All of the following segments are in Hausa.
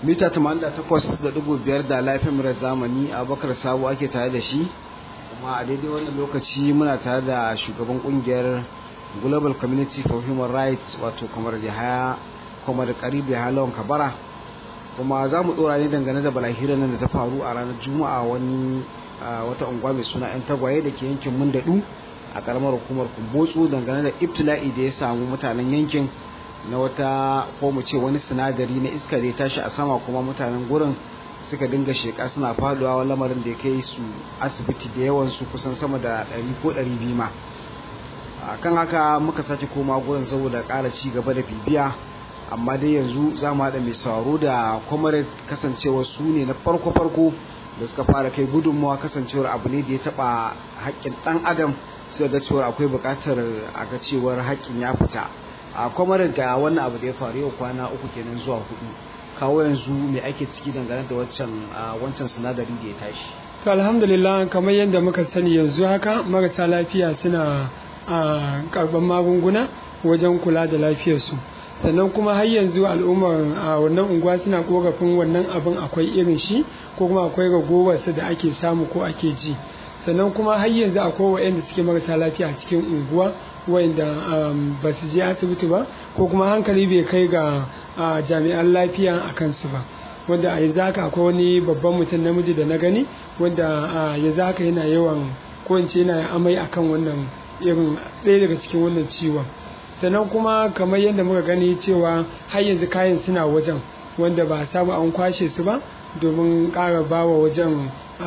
mita 88.5 da laifin murar zamani abubakar sabo ake tare da shi kuma a daidai wannan lokaci muna tare da shugaban kungiyar global community for human rights wato kamar da haya kuma da karibu ya lawan kabara kuma za mu dora ne dangane da balahira nan da ta faru a ranar juma'a wani wata unguwa mai suna yan tagwaye da ke yankin mundadu a karamar hukumar kumbotsu dangane da ibtila'i da ya samu mutanen yankin na wata ko mu ce wani sinadari na iska da ya tashi a sama kuma mutanen gurin suka dinga sheka suna faduwa lamarin da ya kai su asibiti da yawan su kusan sama da 100 ko 200 ma kan haka muka sake koma gurin saboda ƙara ci gaba da bibiya amma dai yanzu za mu haɗa mai sauraro da kwamare kasancewar su ne na farko-farko da suka fara kai gudunmawa kasancewar abu ne da ya taɓa haƙƙin ɗan adam sai ga cewar akwai buƙatar a ga cewar haƙƙin ya fita a kwamare ga wannan abu da ya faru yau kwana uku kenan zuwa hudu kawo yanzu me ake ciki dangane da wancan wancan sinadari da ya tashi to alhamdulillah kamar yadda muka sani yanzu haka marasa lafiya suna a karban magunguna wajen kula da lafiyarsu sannan kuma har yanzu al'ummar a wannan unguwa suna korafin wannan abin akwai irin shi ko kuma akwai ragowarsa da ake samu ko ake ji sannan kuma har yanzu akwai waɗanda suke marasa lafiya a cikin unguwa wanda ba su je asibiti ba ko kuma hankali bai kai ga jami'an lafiya a kansu ba wanda a yanzu haka akwai wani babban mutum namiji da na gani wanda yanzu haka yana yawan ko in ce yana amai akan wannan irin ɗaya daga cikin wannan ciwon sannan kuma kamar yadda muka gani cewa har yanzu kayan suna wajen wanda ba a samu an kwashe su ba domin ƙara bawa wajen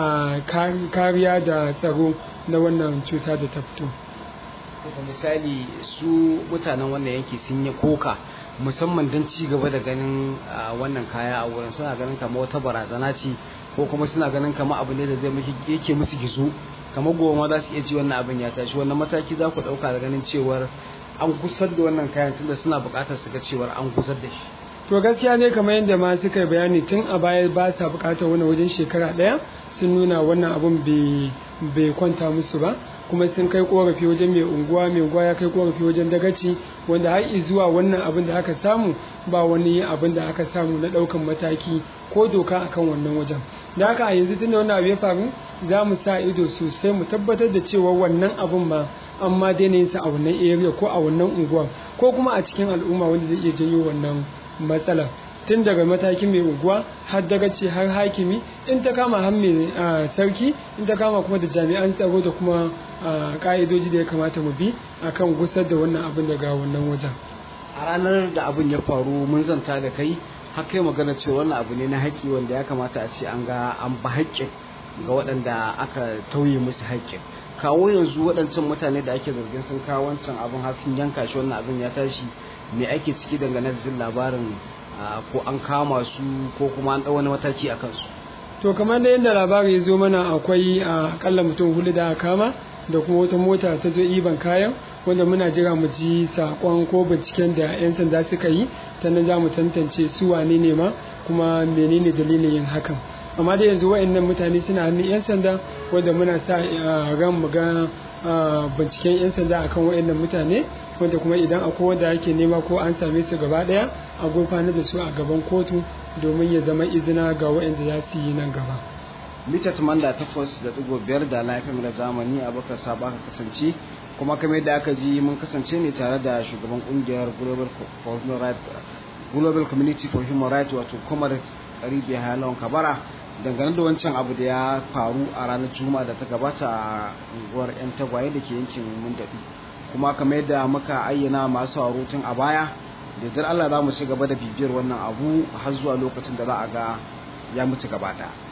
kariya da tsaro na wannan cuta da ta fito misali su mutanen wannan yanki sun yi koka musamman don ci gaba da ganin wannan kaya a wurin suna ganin kamar wata barazana ce ko kuma suna ganin kamar abu ne da zai yake musu gizo kamar goma za su iya ci wannan abin ya tashi wannan mataki za ku ɗauka da ganin cewar an gusar da wannan kayan tunda suna buƙatar su ga cewar an gusar da shi to gaskiya ne kamar yadda ma suka yi bayani tun a baya ba sa buƙatar wani wajen shekara ɗaya sun nuna wannan abun bai kwanta musu ba kuma sun kai korafi wajen mai unguwa mai unguwa ya kai korafi wajen dagaci wanda har zuwa wannan abin da aka samu ba wani abin da aka samu na ɗaukan mataki ko doka akan wannan wajen da haka a yanzu tunda wannan abu ya faru za mu sa ido sosai mu tabbatar da cewa wannan abun ma an ma daina yin sa a wannan area ko a wannan unguwa ko kuma a cikin al'umma wanda zai iya janyo wannan matsalar tun daga matakin mai unguwa har daga ce har hakimi in ta kama har mai sarki in ta kama kuma da jami'an tsaro da kuma ka'idoji da ya kamata mu bi akan gusar da wannan abin daga wannan wajen a ranar da abin ya faru mun zanta da kai har kai magana cewa wannan abu ne na haƙƙi wanda ya kamata a ce an ga an ba haƙƙin ga waɗanda aka tauye musu haƙƙin kawo yanzu waɗancan mutane da ake zargin sun kawo wancan abin har sun yanka shi wannan abin ya tashi me ake ciki dangane da jin labarin ko an kama su ko kuma an ɗau wani mataki a kansu to kamar da yadda labari ya zo mana akwai akalla mutum hudu da aka kama da kuma wata mota ta zo iban kayan wanda muna jira mu ji sakon ko binciken da 'yan sanda suka yi ta nan za mu tantance su wane ne ma kuma menene dalilin yin hakan amma da yanzu wa'annan mutane suna hannun 'yan sanda wanda muna sa ran mu ga binciken 'yan sanda akan wa'annan mutane wanda kuma idan akwai wanda ake nema ko an same su gaba daya a gurfanar da su a gaban kotu domin ya zama izina ga wa'anda za su yi nan gaba mita tumanda takwas da digo biyar da lafiyar da zamani a bakar saba ka kasance kuma kamar da aka ji mun kasance ne tare da shugaban kungiyar global for human rights global community for human rights wato comrade karibi halon kabara dangane da wancan abu da ya faru a ranar juma'a da ta gabata a unguwar yan tagwaye da ke yankin mundadu kuma kamar yadda muka ayyana masu tun a baya da dar Allah za mu ci gaba da bibiyar wannan abu har zuwa lokacin da za a ga ya mutu gaba ɗaya